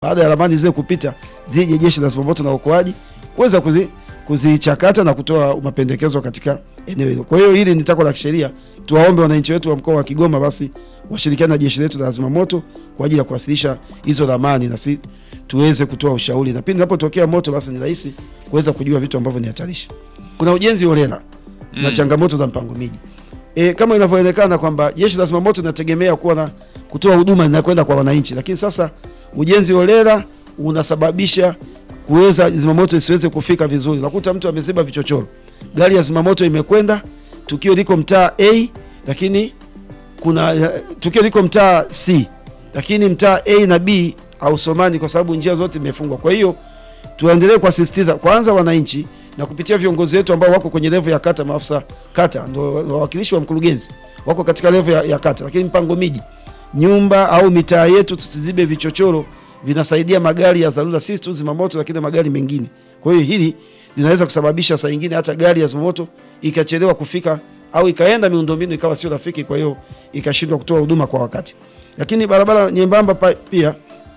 baada ya ramani zile kupita, zije jeshi la zimamoto na uokoaji kuweza kuzi, kuzichakata na kutoa mapendekezo katika eneo hilo. Kwa hiyo hili ni tako la kisheria, tuwaombe wananchi wetu wa mkoa wa Kigoma basi washirikiane na jeshi letu la zimamoto kwa ajili ya kuwasilisha hizo ramani na si tuweze kutoa ushauri, na pindi inapotokea moto basi ni rahisi kuweza kujua vitu ambavyo ni hatarishi. Kuna ujenzi holela na Mm. changamoto za mpango miji. E, kama inavyoonekana kwamba jeshi la zimamoto linategemea kuwa na kutoa huduma inakwenda kwa wananchi, lakini sasa ujenzi holela unasababisha kuweza zimamoto isiweze kufika vizuri. Unakuta mtu ameziba vichochoro, gari ya zimamoto imekwenda, tukio liko mtaa A, lakini kuna eh, tukio liko mtaa C, lakini mtaa A na B hausomani kwa sababu njia zote imefungwa. Kwa hiyo tuendelee kuwasisitiza kwanza wananchi na kupitia viongozi wetu ambao wako kwenye levo ya kata, maafisa kata ndio wawakilishi wa mkurugenzi wako katika levo ya, ya kata, lakini mpango miji, nyumba au mitaa yetu tusizibe vichochoro, vinasaidia magari ya dharura, si tu zimamoto, lakini na magari mengine. Kwa hiyo hili linaweza kusababisha saa nyingine hata gari ya zimamoto ikachelewa kufika au ikaenda miundombinu ikawa sio rafiki, kwa hiyo ikashindwa kutoa huduma kwa wakati. Lakini barabara nyembamba pa- pia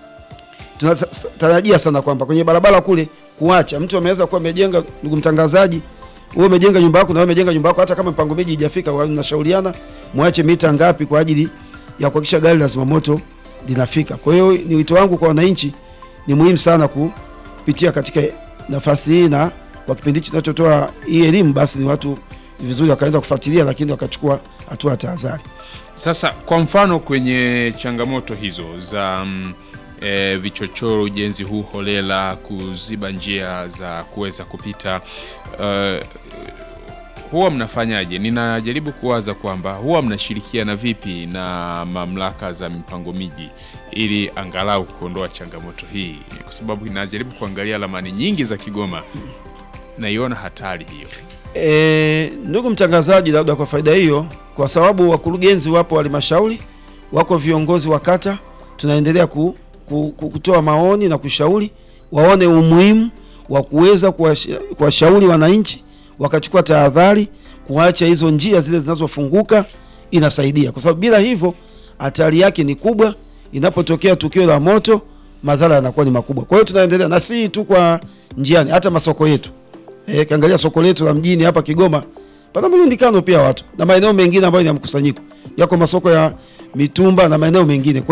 tunatarajia sana kwamba kwenye barabara kule kuacha mtu ameweza kuwa amejenga, ndugu mtangazaji, wewe umejenga nyumba yako na wewe umejenga nyumba yako, hata kama mpango miji haijafika, wa- mnashauriana mwache mita ngapi kwa ajili ya kuhakikisha gari la zimamoto linafika. Kwa hiyo ni wito wangu kwa wananchi, ni muhimu sana ku- kupitia katika nafasi hii na kwa kipindi hichi tunachotoa hii elimu, basi ni watu ni vizuri wakaenda kufuatilia, lakini wakachukua hatua ya tahadhari. Sasa kwa mfano kwenye changamoto hizo za mm, e, vichochoro, ujenzi huu holela, kuziba njia za kuweza kupita uh, huwa mnafanyaje? Ninajaribu kuwaza kwamba huwa mnashirikiana vipi na mamlaka za mipango miji ili angalau kuondoa changamoto hii, kwa sababu inajaribu kuangalia ramani nyingi za Kigoma, naiona hatari hiyo. E, ndugu mtangazaji, labda kwa faida hiyo, kwa sababu wakurugenzi wapo halmashauri, wako viongozi wa kata, tunaendelea ku, ku, ku, kutoa maoni na kushauri waone umuhimu wa kuweza kuwash- kuwashauri wananchi wakachukua tahadhari, kuacha hizo njia zile zinazofunguka, inasaidia kwa sababu bila hivyo hatari yake ni kubwa. Inapotokea tukio la moto, madhara yanakuwa ni makubwa. Kwa hiyo tunaendelea na si tu kwa njiani, hata masoko yetu Eh, kiangalia soko letu la mjini hapa Kigoma pana mlundikano pia watu na maeneo mengine ambayo ni ya mkusanyiko, yako masoko ya mitumba na maeneo mengine. Kwa